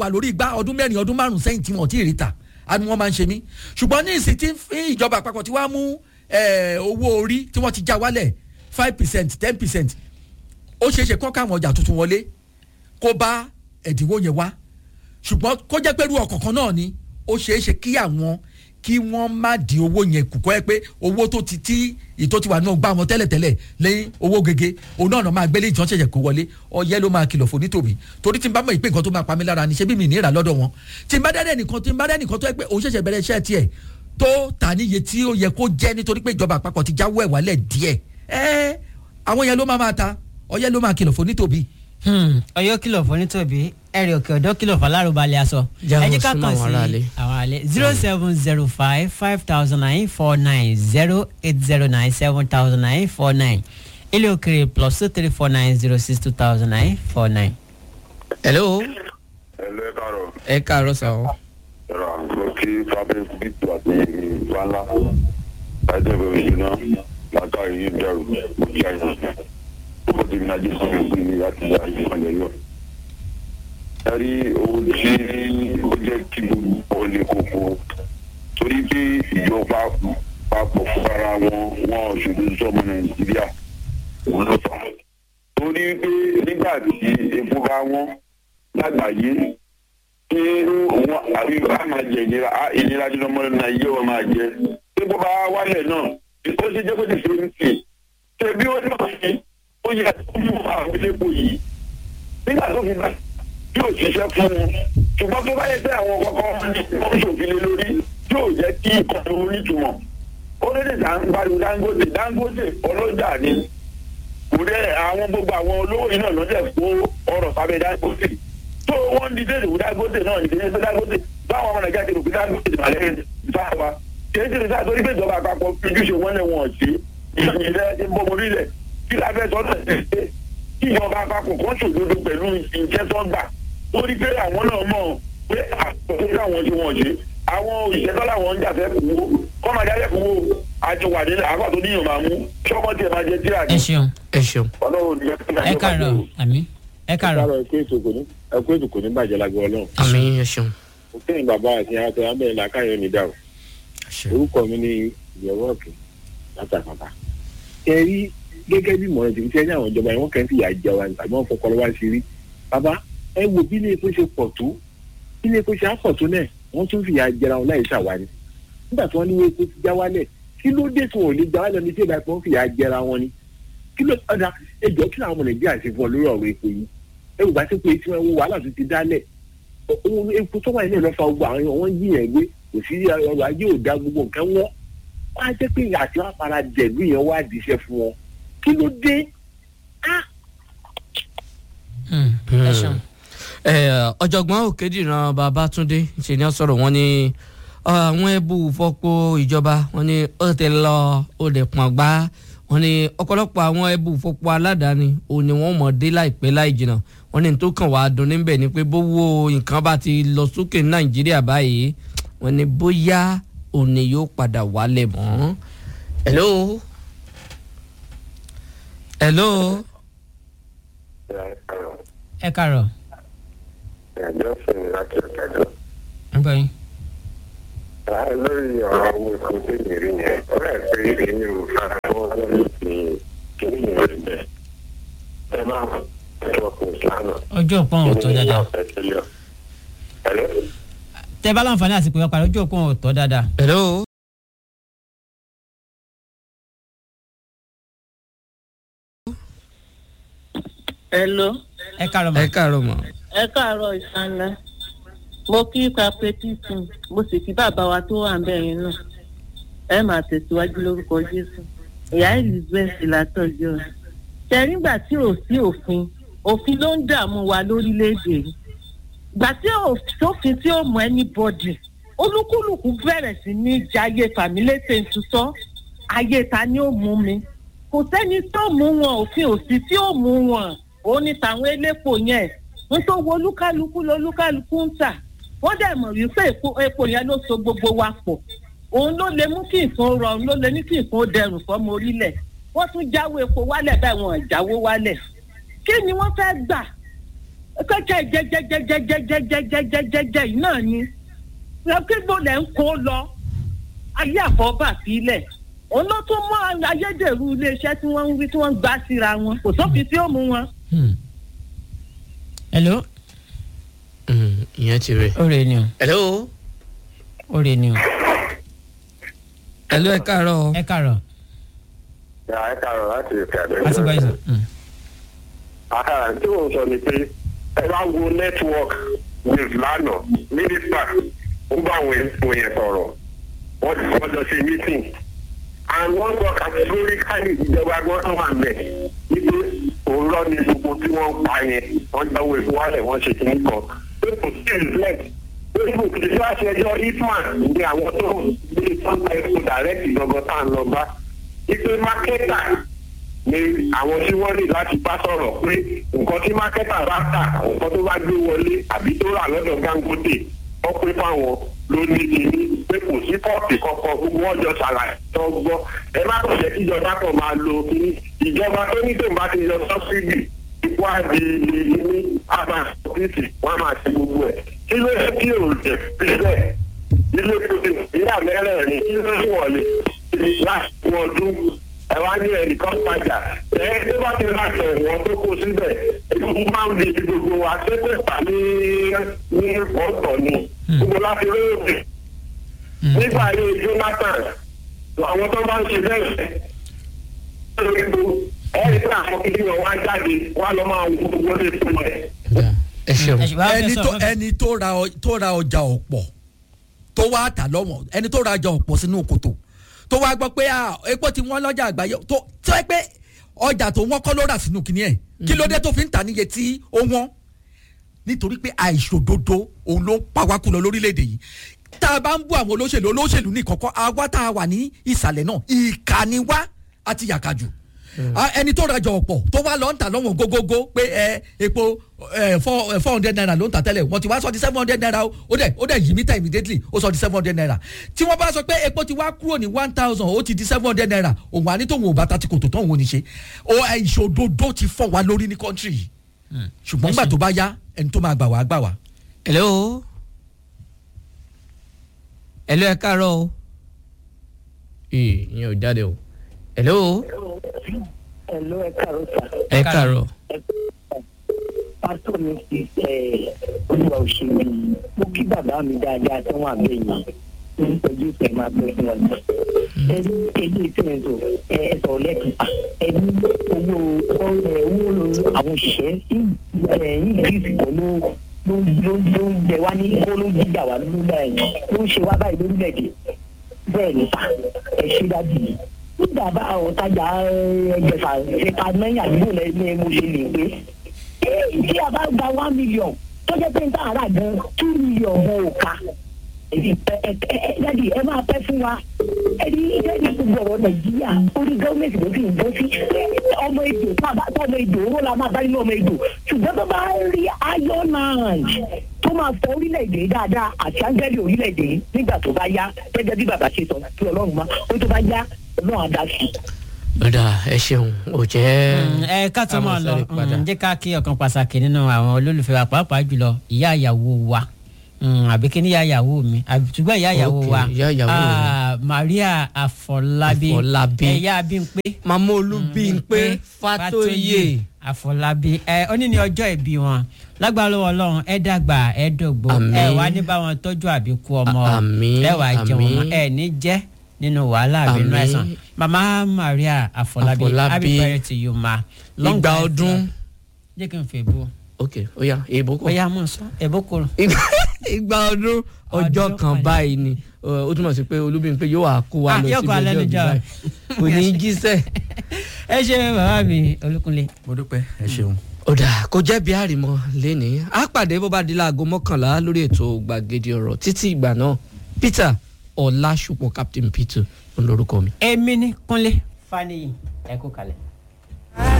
wà lórí igbá ọdún mẹ́rin ọdún márùn sẹ́yìn tí wọ́n ti rí ta àni wọ́n máa ń ṣe mí ṣùgbọ́n ní ìsìn tí ń- ìjọba àpapọ̀ tí wàá mú eh, owó orí tí wọ́n ti já wálẹ̀ five percent ten percent ó ṣeé ṣe kọ́ káwọn ọjà tuntun wọlé kó bá ẹ̀dínwó yẹn wá ṣùgbọ́n kó jẹ́ pé irú ọkọ̀ kan náà ni ó ṣeé ṣe kí àwọn kí wọ́n má di owó yẹn kù kọ́ ẹ pé owó tó ti tí ìtó ti wà náà gbá wọn tẹ́lẹ̀tẹ́lẹ̀ lẹ́yìn owó gègé òun náà náà máa gbélé ìtàn ṣẹ̀ṣẹ̀ kó wọlé ọyẹ́ ló máa kìlọ̀ fún nítòmí torí tí n bá mọ̀ ìpè nǹkan tó máa pa mí lára ni ṣé bí mi ní ìrà lọ́dọ̀ wọn tí n bá dẹ́rẹ́ nìkan tí n bá dẹ́rẹ́ nìkan tó yẹ pé òun ṣẹ̀ṣẹ̀ bẹ̀rẹ̀ iṣẹ́ tiẹ̀ tó tà níye tí ó yẹ kó jẹ́ nítorí pé ìjọba àpapọ̀ ti jáwọ́ ẹ̀ wálẹ̀ díẹ̀ ẹ́ àwọn yẹn ló máa máa ta ọyẹ́ ló máa kìlọ̀ fún nítòmí Hmm, ọyọ kìlọ̀ fún nítòbí ẹ̀rì òkè ọ̀dọ́ kìlọ̀ fún alárùbalẹ̀ aṣọ. Jáwọ́ ẹ jẹ́ ká súnmọ́ kàn àwọn aráalé. sí àwọn alẹ́ zero seven zero five five thousand nine four nine zero eight zero nine seven thousand nine four nine ilé òkèrè plus two three four nine zero six two thousand nine four nine. hello ẹlẹ́ kàrọ̀ ẹ káàárọ̀ sà ọ́ ẹ̀rọ àgbọ̀ kí fábẹ́ bíìtù àti wàhálà ẹ̀jẹ̀ bẹ̀rẹ̀ ìṣúná látàrí yìí bẹ̀rù òkè àyàn ó ti ní ajé sí ìlú ní láti yá ìfọ̀lẹ̀ yọ. ẹ rí ohun tí ó jẹ́ kí gbogbo ọ̀lẹ́ koko torí pé ìjọba papọ̀ fún ara wọn wọn ṣòdo sọmọ nàìjíríà òun ló fà á. torí pé nígbà tí epo bá wọn lágbàáyé tí wọn àbí a máa jẹ ìnira a ìnira tí ọmọ náà yé wọn máa jẹ tí bó bá wálẹ̀ náà ó ṣe jẹ́ kó ti ṣe ń tì ṣe bí ó náà fi ó yẹ kó mú àwọn elépo yìí nígbà tó fi bá yóò ṣiṣẹ́ fún un ṣùgbọ́n tó bá yẹ pé àwọn kọ́kọ́ wọn ṣòfin lé lórí yóò jẹ́ kí ìkọ̀tún onítùmọ̀ ó lè dè pariwo dangote dangote ọlọ́jà ni kò dẹ́ àwọn gbogbo àwọn olówó yìí náà lọ́dẹ̀ kó ọrọ̀ sábẹ́ dangote tó wọ́n ń di déèdè wò dangote náà ní kéde dangote báwọn ọmọ nàìjíríà ti rò pé dangote ti màlẹ́ ìfáwa kéde ti sáà torí pé ìjọba àpapọ̀ ojúṣe wọn lè wọ̀n sí ìṣẹ̀lẹ̀ ti ń bọ́ mọ́rí lẹ̀ kí la fẹ́ sọ́dọ̀ ẹ̀ ṣe kí ìjọba àpapọ̀ kan ṣòdodo pẹ̀lú ìjẹ́ tó gbà torí pé àwọn náà mọ̀ pé àpapọ̀ káwọn tí wọ́n ṣe àwọn òṣìṣẹ́ tó láwọn ń jà fẹ́ kú wo kọ́ máa jáde kú wo àti wà nílẹ̀ àgbà tó níyàn máa mú ṣọ́kọ́ tiẹ̀ máa jẹ tíra ẹ ṣeun ẹ ṣeun ọlọ́run ní ẹ kàárọ̀ àmì ẹ kàárọ̀ ẹkú ètò kò ní ẹkú ètò kò ní bàjẹ́ lágbo ọlọ́run. àmì ẹ ṣeun mo kẹ́yìn bàbá àti àwọn àtẹ̀wá bẹ̀rẹ̀ làákàyọ̀ ní dàrú. orúkọ mi ní ìyẹ̀wò ọ̀kẹ́ látàkàtà. ẹ rí gẹ́gẹ́ bí mọ̀ràn tìbí sẹ́yìn àwọn ìjọba yẹn wọ́n kẹ́ ń fìyà jẹ wa àbí wọ́n fọkọ lọ́wọ́ sí rí. bàbá ẹ wo bí ilé epo ṣe pọ̀ tó bí ilé epo ṣe á pọ̀ tó náà wọ́n tún fìyà jẹra wọn láì ṣàwárí. nígbà tí wọ́n ní epo ti já wálẹ̀ kí ló dé tí wọn ò lè já wálẹ̀ ní tí ìgbà tí wọ́n fìyà jẹra wọn ni. kí ló ọ̀dà ẹjọ́ kí làwọn ọmọ nàìjíríà ṣe fún ọ lórí ọ̀rọ̀ epo yìí ẹ wò bá ti pé tí wọn wo wàhálà tó ti dálẹ̀ ohun epo tó wà nílẹ̀ lọ́fà gbogbo àwọn wọn yí yẹn gbé kò sí ọrọ̀ ajé ò dá gbogbo nǹkan wọn wọn á jẹ́ pé àti wọn fara jẹ̀lú yẹn wá díṣẹ́ fún wọn kí ló dé Hmm, ẹ ṣeun. ẹ ọ̀jọ̀gbọ́n òkèdìran babatunde ṣe ni wọ́n sọ̀rọ̀ wọn ní àwọn ẹbú fọ́pọ̀ ìjọba wọn ní ó ti lọ ó lè pọ̀n gbá wọn ní ọ̀pọ̀lọpọ̀ àwọn ẹbú fọ́pọ̀ aládàáni òun ni wọ́n mọ̀ dé láìpẹ́ láì jìnnà wọn ní tó kàn wá dùn níbẹ̀ ni pé bówó nǹkan bá ti lọ sókè ní nàìjíríà báyìí wọn ní bóyá òun ni yóò padà wálẹ̀ mọ́. hello hello ẹ kàárọ̀ ẹ̀jọ́ sẹ́ni láti ọ̀kẹ́jọ́. ń gbọ́ yín. lórí ọ̀rọ̀ owó epo tó yẹ rí yẹn ó rẹ̀ pé èmi ò fara mọ́ lórí ti kíní yẹn rí bẹ́ẹ̀. ẹ máa ń tọ́ kò sánà. ojú òpó ọ̀hún tó dáadáa Hello? tẹ bá láǹfààní àti pé wọ́n parí ojú òpó ọ̀hún tó dáadáa. hello. Hello. ẹ kàárọ̀ mà. ẹ káàárọ̀ mọ́. ẹ káàárọ̀ ìsànlá mo kí cooperative mo sì kí bàbá wa tó wà ń bẹ̀ yẹn náà ẹ máa tẹ̀síwájú lórúkọ jésù ìyá elizabeth látọ̀jọ́ ṣe nígbà tí ò sí òfin òfin ló ń dààmú wa lórílẹ̀‐èdè yìí gbà tí ò sófin tí ò mọ anybody olúkúlùkù bẹ̀rẹ̀ sí ní jayé fàmílétè ń tutọ́ ayé ta ni ó mú mi kò sẹ́ni tó mú wọn òfin òsì tí ó mú wọn òun ni tàwọn elépo yẹn ń tó wo olúkálukú lolúkálukú ń tà wọ́n dẹ̀ mọ̀ wípé epo epo yẹn ló so gbogbo wa pọ̀ òun ló lè mú kí nǹkan rọrùn ló lè ní kí nǹkan dẹrùn fọ́mọ orílẹ̀ wọ́n tún jáwó epo wálẹ̀ bẹ́ẹ̀ wọn ò jáwó wálẹ̀ kí ni wọ́n fẹ́ gbà kẹ́kẹ́ jẹjẹjẹjẹjẹjẹjẹjẹjẹ yìí náà ni lọ́kẹ́gbò lẹ̀ ń kó lọ ayé àfọ́bà sílẹ̀ òun ló tún mọ ayédèrú iléeṣẹ́ tí wọ́n ń wí tí wọ́n ń gbá síra wọn kò sófin tí ó mú wọn. Hmm. hello Hmm, ìyẹn ti rè. ó rè ni o hello. ó rè ni o hello ẹ káàárọ̀. ẹ kàrọ̀ ẹ káàárọ̀ láti ìfẹ́ àbẹ̀wò. láti gbọ́ ìsọ̀. Àhà, tí mo sọ ni pé ẹ bá wo network news lánàá mínísítà ó bá àwọn èèyàn yẹn sọ̀rọ̀ wọ́n ti wọ́n lọ sí meeting and wọ́n sọ categorically ìjọba gbọ́dọ̀ wà mẹ́ wípé òórọ́ ni gbogbo tí wọ́n ń pa yẹn wọ́n jáwé ìfowálẹ̀ wọ́n ṣe kìíní kan pé kò sí reflect pé kò sí sí àṣẹjọ́ hitman ní àwọn tó gbé sọ́ńtà ẹ̀kọ́ direct gangan tá à ń lọ bá wípé marketer ni àwọn tí wọ́n ní láti bá sọ̀rọ̀ pé nǹkan tí mákẹ́tà bá tà nǹkan tó bá gbé wọlé àbí tó rà lọ́dọ̀ Dangote wọ́n pé fáwọn ló ní kíní pé kò sí pọ́ọ̀tì kankan gbogbo ọjọ́ ṣàlàyé tó gbọ́ ẹ má kọ̀ jẹ́ kí ìjọba kan máa lo kíní ìjọba tó ní tòun bá ti yọ sọ́sídì ipò àdì ní àbá ọ́fíìsì wọ́n á máa ṣe gbogbo ẹ̀ kí ló yẹ kí òun jẹ sílẹ̀ ilé ìpòtì ìyá mẹ́rẹ̀ẹ̀rin kí ló ń wọlé láti wọ́n dún ẹ wá ní ẹnìkan padà ẹ tó bá ti ra ẹ̀wọ̀n tó kó síbẹ̀ ìlú máa ń di gbogbo wa ṣépè pa ní ní ọ̀tọ̀ ni gbogbo láti lóòrè nígbà ayé Jonathan àwọn tó bá ń ṣe bẹ́ẹ̀ lórí gbogbo ẹ̀rí pé àwọn kìíní wọn wá jáde wá lọ máa wo gbogbo lè fún ẹ. ẹ ṣeun. ẹ ṣe bá ẹni fẹ́ tó sọ̀rọ̀ ẹni tó ra ọ- tó ra ọjà ọ̀pọ̀ tó wá tà lọ́wọ́n ẹni tó ra ọjà ọ̀pọ̀ sínú kòtò tó wá gbọ́ pé ah, epo ti wọ́n lọ́jà àgbáyé tó tó ẹ pé ọjà tó wọ́n kọ́ ló rà sínú kìnìún ẹ̀ kí ló dé tó fi ń tà níye tí ó wọ́n nítorí pé àìṣòdodo òun ló ń pa wá kú lọ lórílẹ̀‐èdè yìí tá a bá ń bú àwọn olóṣèlú olóṣèlú ní kọ̀kọ́ àwa tá a wà ní ìsàlẹ̀ náà ìkànnì wá àti yàkàjù Ah, ẹni tó rajà ọ̀pọ̀ tó wá lọ ń tà lọ́wọ́n gógógó pé ẹ epo ẹ four four hundred naira ló ń tà tẹ́lẹ̀ wọ́n ti wá sọ di seven hundred naira o ó dẹ̀ ó dẹ̀ yí mítà immediately ó sọ di seven hundred naira tí wọ́n bá sọ pé epo ti wá kúrò ní one thousand ó ti di seven hundred naira òun àní tóun ò bá ta ti kòtò tán òun ò ní ṣe ó ẹ, ìṣòdodo ti fọ́ wa lórí ní country yìí ṣùgbọ́n gbà tó bá yá ẹni tó máa gbà wá gbà wá. hello. hello ẹ káàárọ̀ o. ee ìyẹn ò jáde o. hello. Hello, ẹ káàárọ̀ sà. ẹ káàárọ̀. pásítọ̀ mi ti olúwa òṣèlú mo kí bàbá mi dáadáa tí wọ́n àbẹ̀ yìí ní pẹ̀lú ìpè máa pẹ́ fún wọn. ẹni èyí ìpínlẹ̀ tó ẹ ẹ sọ̀rọ̀ lẹ́kìtà ẹni owó owó àwọn òṣìṣẹ́ yìí gírísì kan ló ló ló ló ń jẹ wá ní kó ló ń jíjà wá lórílẹ̀ ló ń ṣe wá báyìí lórílẹ̀‐èdè bẹ́ẹ̀ ni sà ẹ ṣe dájú yìí nígbà bá àwọn tajà ẹgbẹ̀fà ṣèkà náírà àdúgbò lẹ́yìn ni mo ṣe lè pé tí a bá gba one million tó jẹ́ pé n tá àrà gan two million gan ò ká ẹ̀ẹ́dì ẹ máa pẹ́ fún wa ẹ̀ẹ́dì ẹ̀ẹ́dì gbogbo ọ̀rọ̀ nàìjíríà orí gọ́ọ̀mẹ̀ntì ló fi ń bọ́ sí ọmọ èdò tábà ọmọ èdò owó la máa bá nínú ọmọ èdò ṣùgbọ́n tó bá rí iron hand tó máa fọ orílẹ̀-èdè dáadáa àti ángẹ́lì orílẹ̀-èdè nígbà tó bá yá gẹ́gẹ́ bí bàbá ṣe sọ kí ọlọ́run má ó tó bá yá ọlọ́run á dá sí i. ọ̀dà ẹ ṣeun ò jẹ́. ẹ ká tó máa lọ àmọ̀sáré padà. mm, jẹ́ ká kí ọ̀kan pàtàkì nínú àwọn olólùfẹ́ wa pàápàá jùlọ ìyá ìyàwó wa Mm, àbí kí ni ìyá ìyàwó mi àbí ṣùgbọ́n ìyá ìyàwó Ok, wa ìyá ìyàwó rẹ. ah, Maria Afọlábí Afọlábí. ẹ̀yà Bímpé màmá olúbíńpé fatoyè. Afọlábí ẹ ó ní ní ọjọ́ ìbí wọn lágbára lọ́wọ́ Ọlọ́run ẹ dàgbà ẹ dògbò Àmín. ẹ wà ní bá wọn tọ́jú àbíkú ọmọ À- àmín, ẹ wà jẹun ọmọ àmín. ẹ ní jẹ́ nínú wàhálà àbínú Àmín. ẹ̀sán mama Maria Afọlábí Afọlábí. happy birthday to you ma Long Ìgbà life, ọdún. uh, jẹ́ kí n fẹ́ bú ok ó yá èèbó kọ. bóyá mọ̀ sọ ẹ̀bó kúrò. ìgbà ọdún ọjọ́ Ọdún kan kan. báyìí ni Ọ, ó túmọ̀ sí pé olúbíńpé yóò wá kó wa Ah, lọ yóò síbi kó alẹ́ ọjọ́ ìbí níjọ́. báyìí kò ní í jíṣẹ́. ẹ ṣe bàbá mi Olúkúnlé. mo dúpẹ́ ẹ ṣeun. ọ̀dà kò jẹ́ bí àrìmọ́ lẹ́nìí á pàdé bó bá di láago mọ́kànlá lórí ètò gbàgede ọ̀rọ̀ títí ìgbà náà Peter Ọlásùpọ̀ Captain Peter ń lórúkọ mi. èmi ní Kúnlé Fáníyì ẹ kú kalẹ̀.